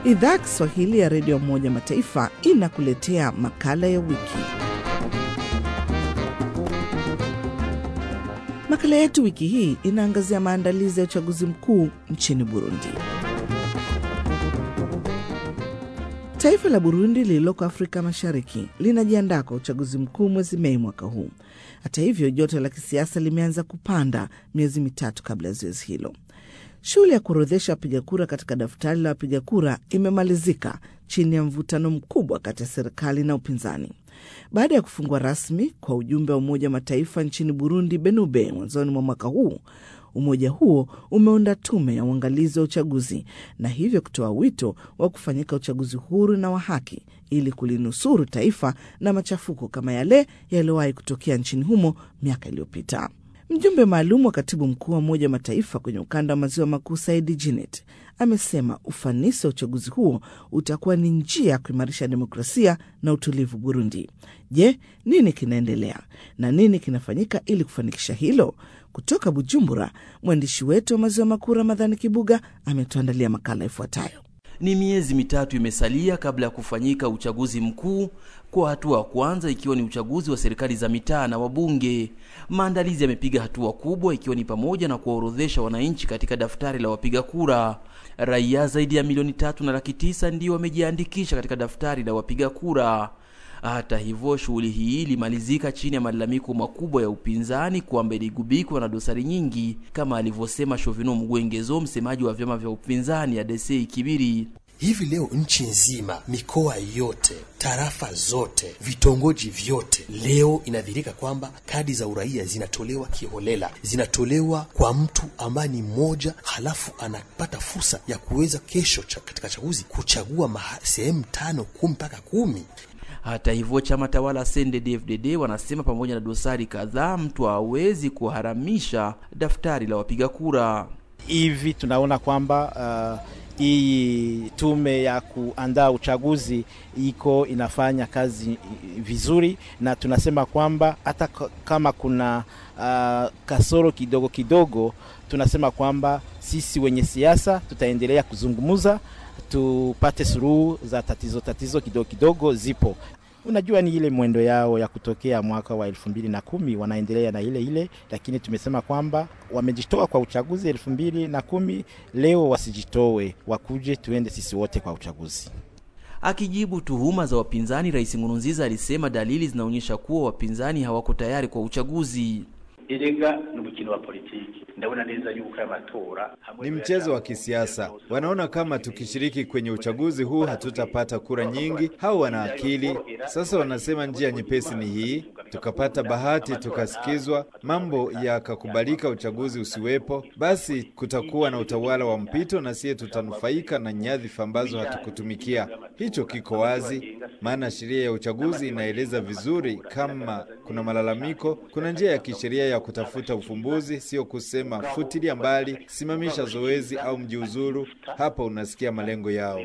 Idhaa ya Kiswahili ya Redio ya Umoja Mataifa inakuletea makala ya wiki. Makala yetu wiki hii inaangazia maandalizi ya uchaguzi mkuu nchini Burundi. Taifa la Burundi lililoko Afrika Mashariki linajiandaa kwa uchaguzi mkuu mwezi Mei mwaka huu. Hata hivyo, joto la kisiasa limeanza kupanda miezi mitatu kabla ya zoezi hilo. Shughuli ya kuorodhesha wapiga kura katika daftari la wapiga kura imemalizika chini ya mvutano mkubwa kati ya serikali na upinzani baada ya kufungua rasmi kwa ujumbe wa Umoja wa Mataifa nchini Burundi, Benube, mwanzoni mwa mwaka huu. Umoja huo umeunda tume ya uangalizi wa uchaguzi na hivyo kutoa wito wa kufanyika uchaguzi huru na wa haki ili kulinusuru taifa na machafuko kama yale yaliyowahi kutokea nchini humo miaka iliyopita. Mjumbe maalum wa katibu mkuu wa Umoja wa Mataifa kwenye ukanda wa maziwa makuu Saidi Jinet amesema ufanisi wa uchaguzi huo utakuwa ni njia ya kuimarisha demokrasia na utulivu Burundi. Je, nini kinaendelea na nini kinafanyika ili kufanikisha hilo? Kutoka Bujumbura, mwandishi wetu wa maziwa makuu Ramadhani Kibuga ametuandalia makala ifuatayo. Ni miezi mitatu imesalia kabla ya kufanyika uchaguzi mkuu, kwa hatua ya kwanza ikiwa ni uchaguzi wa serikali za mitaa na wabunge. Maandalizi yamepiga hatua kubwa, ikiwa ni pamoja na kuwaorodhesha wananchi katika daftari la wapiga kura. Raia zaidi ya milioni tatu na laki tisa ndio wamejiandikisha katika daftari la wapiga kura. Hata hivyo, shughuli hii ilimalizika chini ya malalamiko makubwa ya upinzani kwamba iligubikwa na dosari nyingi, kama alivyosema Shovino Mgwengezo, msemaji wa vyama vya upinzani ya Desei Kibiri. Hivi leo nchi nzima, mikoa yote, tarafa zote, vitongoji vyote, leo inadhihirika kwamba kadi za uraia zinatolewa kiholela, zinatolewa kwa mtu ambaye ni mmoja, halafu anapata fursa ya kuweza kesho cha, katika chaguzi kuchagua sehemu tano, kumi mpaka kumi. Hata hivyo chama tawala CNDD-FDD wanasema pamoja na dosari kadhaa, mtu hawezi kuharamisha daftari la wapiga kura. Hivi tunaona kwamba uh, hii tume ya kuandaa uchaguzi iko inafanya kazi vizuri, na tunasema kwamba hata kama kuna uh, kasoro kidogo kidogo, tunasema kwamba sisi wenye siasa tutaendelea kuzungumza tupate suluhu za tatizo tatizo kidogo kidogo zipo. Unajua, ni ile mwendo yao ya kutokea mwaka wa elfu mbili na kumi wanaendelea na ile ile, lakini tumesema kwamba wamejitoa kwa uchaguzi elfu mbili na kumi leo wasijitoe, wakuje tuende sisi wote kwa uchaguzi. Akijibu tuhuma za wapinzani, Rais Nkurunziza alisema dalili zinaonyesha kuwa wapinzani hawako tayari kwa uchaguzi. Erega ni umukino wa politiki ndabona neza yuko aya matora ni mchezo wa kisiasa. Wanaona kama tukishiriki kwenye uchaguzi huu hatutapata kura nyingi. Hao wana akili sasa, wanasema njia nyepesi ni hii, tukapata bahati tukasikizwa, mambo yakakubalika, uchaguzi usiwepo, basi kutakuwa na utawala wa mpito na siye tutanufaika na nyadhifa ambazo hatukutumikia. Hicho kiko wazi, maana sheria ya uchaguzi inaeleza vizuri kama kuna malalamiko, kuna njia ya kisheria ya kutafuta ufumbuzi, sio kusema futilia mbali, simamisha zoezi au mjiuzuru. Hapa unasikia malengo yao.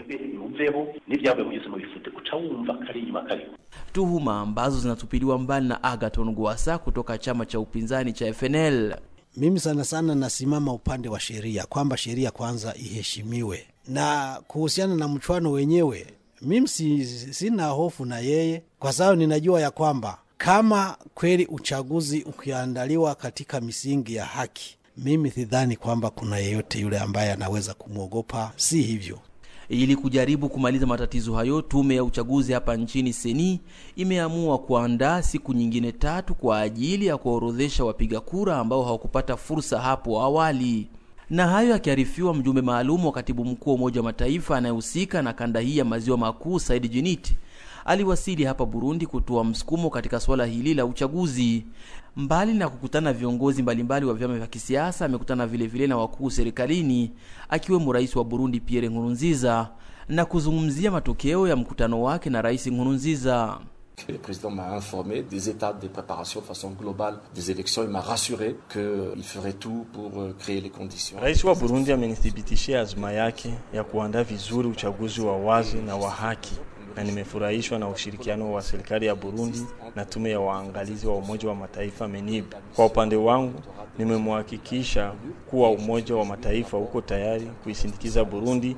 Tuhuma ambazo zinatupiliwa mbali na Agaton Gwasa kutoka chama cha upinzani cha FNL. Mimi sana sana nasimama upande wa sheria, kwamba sheria kwanza iheshimiwe, na kuhusiana na mchwano wenyewe, mimi si, sina hofu na yeye kwa sababu ninajua ya kwamba kama kweli uchaguzi ukiandaliwa katika misingi ya haki, mimi sidhani kwamba kuna yeyote yule ambaye anaweza kumwogopa. Si hivyo. Ili kujaribu kumaliza matatizo hayo, tume ya uchaguzi hapa nchini Seni imeamua kuandaa siku nyingine tatu kwa ajili ya kuwaorodhesha wapiga kura ambao hawakupata fursa hapo awali. Na hayo akiarifiwa, mjumbe maalum wa katibu mkuu wa Umoja wa Mataifa anayehusika na kanda hii ya maziwa makuu Said Jinit aliwasili hapa Burundi kutoa msukumo katika suala hili la uchaguzi. Mbali na kukutana viongozi mbalimbali wa vyama vya kisiasa, amekutana vile vile na wakuu serikalini, akiwemo rais wa Burundi Pierre Nkurunziza na kuzungumzia matokeo ya mkutano wake na rais Nkurunziza. Le président m'a informé des étapes de préparation de façon globale des élections. Il m'a rassuré qu'il ferait tout pour créer les conditions. Rais wa Burundi amenithibitishia azma yake ya kuandaa vizuri uchaguzi wa wazi na wa haki na nimefurahishwa na ushirikiano wa serikali ya Burundi na tume ya waangalizi wa Umoja wa Mataifa MENIB. Kwa upande wangu, nimemhakikisha kuwa Umoja wa Mataifa uko tayari kuisindikiza Burundi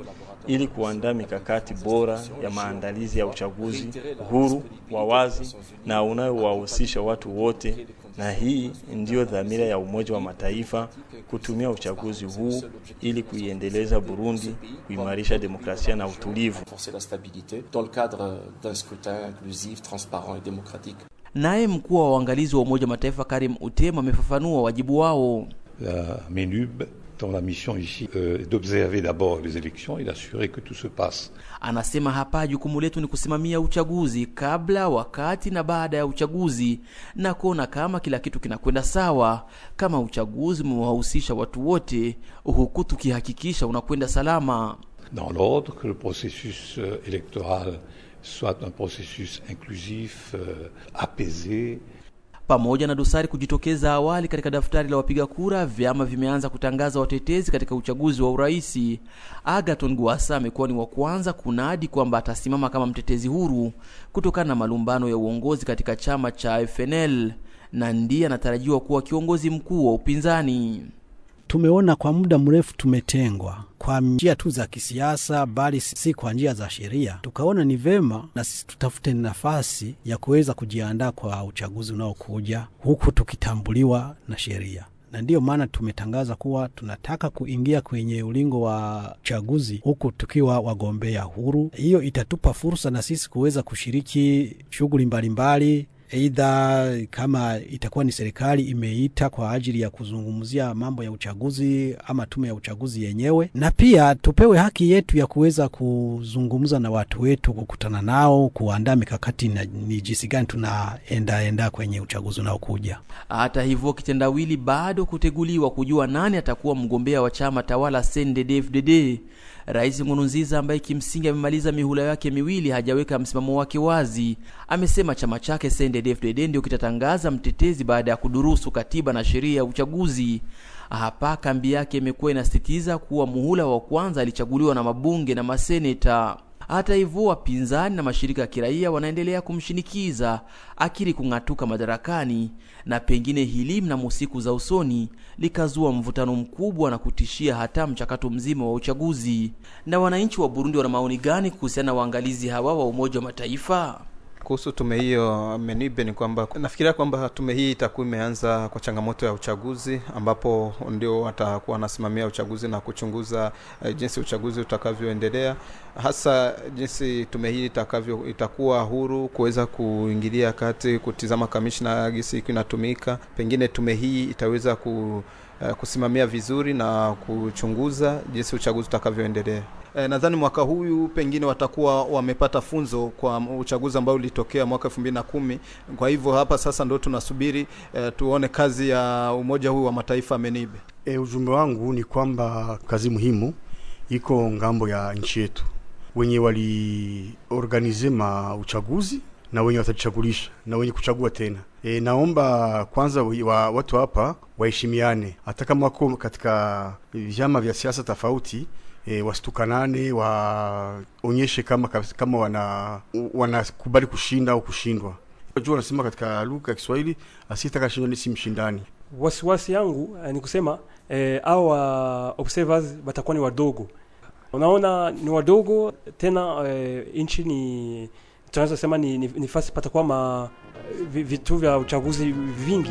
ili kuandaa mikakati bora ya maandalizi ya uchaguzi huru, wa wazi na unayowahusisha watu wote, na hii ndiyo dhamira ya Umoja wa Mataifa kutumia uchaguzi huu ili kuiendeleza Burundi, kuimarisha demokrasia na utulivu. renforcer la stabilité dans le cadre d'un scrutin inclusif, transparent et démocratique. Naye mkuu wa uangalizi wa Umoja wa Mataifa Karim Utema amefafanua wajibu wao. La MENUB, dont la mission ici euh, est d'observer d'abord les élections et d'assurer que tout se passe Anasema hapa jukumu letu ni kusimamia uchaguzi kabla, wakati na baada ya uchaguzi na kuona kama kila kitu kinakwenda sawa, kama uchaguzi umewahusisha watu wote, huku tukihakikisha unakwenda salama. dans l'ordre, que le processus euh, électoral soit un processus inclusif, euh, apaisé, Pamoja na dosari kujitokeza awali katika daftari la wapiga kura, vyama vimeanza kutangaza watetezi katika uchaguzi wa uraisi. Agaton Gwasa amekuwa ni wa kwanza kunadi kwamba atasimama kama mtetezi huru kutokana na malumbano ya uongozi katika chama cha FNL na ndiye anatarajiwa kuwa kiongozi mkuu wa upinzani. Tumeona kwa muda mrefu tumetengwa kwa njia tu za kisiasa, bali si kwa njia za sheria. Tukaona ni vema na sisi tutafute nafasi ya kuweza kujiandaa kwa uchaguzi unaokuja, huku tukitambuliwa na sheria na ndiyo maana tumetangaza kuwa tunataka kuingia kwenye ulingo wa uchaguzi huku tukiwa wagombea huru. Hiyo itatupa fursa na sisi kuweza kushiriki shughuli mbalimbali Aidha, kama itakuwa ni serikali imeita kwa ajili ya kuzungumzia mambo ya uchaguzi ama tume ya uchaguzi yenyewe, na pia tupewe haki yetu ya kuweza kuzungumza na watu wetu, kukutana nao, kuandaa mikakati na ni jinsi gani tunaendaenda kwenye uchaguzi unaokuja. Hata hivyo, kitendawili bado kuteguliwa kujua nani atakuwa mgombea wa chama tawala CNDD-FDD. Rais Nkurunziza ambaye kimsingi amemaliza mihula yake miwili hajaweka msimamo wake wazi. Amesema chama chake CNDD-FDD ndio kitatangaza mtetezi baada ya kudurusu katiba na sheria ya uchaguzi. Hapa kambi yake imekuwa inasisitiza kuwa muhula wa kwanza alichaguliwa na mabunge na maseneta. Hata hivyo, wapinzani na mashirika ya kiraia wanaendelea kumshinikiza akiri kung'atuka madarakani, na pengine hili mnamo siku za usoni likazua mvutano mkubwa na kutishia hata mchakato mzima wa uchaguzi. Na wananchi wa Burundi wana maoni gani kuhusiana na waangalizi hawa wa Umoja wa Mataifa? Kuhusu tume hiyo Menibe ni kwamba nafikiria kwamba tume hii itakuwa imeanza kwa changamoto ya uchaguzi, ambapo ndio watakuwa wanasimamia uchaguzi na kuchunguza uh, jinsi uchaguzi utakavyoendelea, hasa jinsi tume hii itakavyo itakuwa huru kuweza kuingilia kati, kutizama kamishna gisi inatumika. Pengine tume hii itaweza ku, uh, kusimamia vizuri na kuchunguza jinsi uchaguzi utakavyoendelea. E, nadhani mwaka huyu pengine watakuwa wamepata funzo kwa uchaguzi ambao ulitokea mwaka elfu mbili na kumi. Kwa hivyo hapa sasa ndo tunasubiri e, tuone kazi ya umoja huu wa mataifa Menibe. E, ujumbe wangu ni kwamba kazi muhimu iko ngambo ya nchi yetu, wenye waliorganize ma uchaguzi na wenye watajichagulisha na wenye kuchagua tena. E, naomba kwanza wa, watu hapa waheshimiane, hata kama wako katika vyama vya siasa tofauti E, wasitukanane waonyeshe kama kama wana wanakubali kushinda au kushindwa. Unajua, wanasema katika lugha ya Kiswahili asiyetaka shindwa ni si mshindani. Wasiwasi yangu eh, ni kusema eh, au uh, observers watakuwa ni wadogo, unaona ni wadogo tena eh, nchi ni tunaweza sema ni, ni, ni fasi patakuwa ma vitu vya uchaguzi vingi.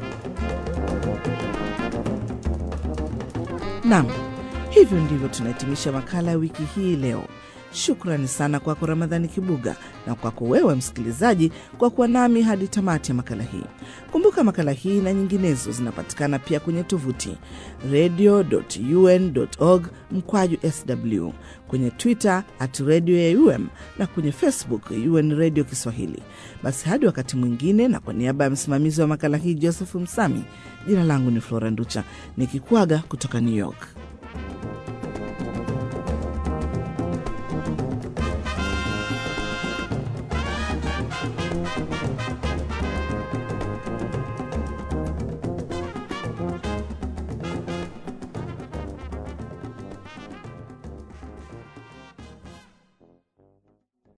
Naam. Hivyo ndivyo tunahitimisha makala ya wiki hii leo. Shukrani sana kwako Ramadhani Kibuga na kwako wewe msikilizaji kwa kuwa nami hadi tamati ya makala hii. Kumbuka makala hii na nyinginezo zinapatikana pia kwenye tovuti radio.un.org mkwaju sw, kwenye Twitter at radio ya UM na kwenye Facebook UN Radio Kiswahili. Basi hadi wakati mwingine, na kwa niaba ya msimamizi wa makala hii Joseph Msami, jina langu ni Flora Nducha nikikwaga kutoka New York.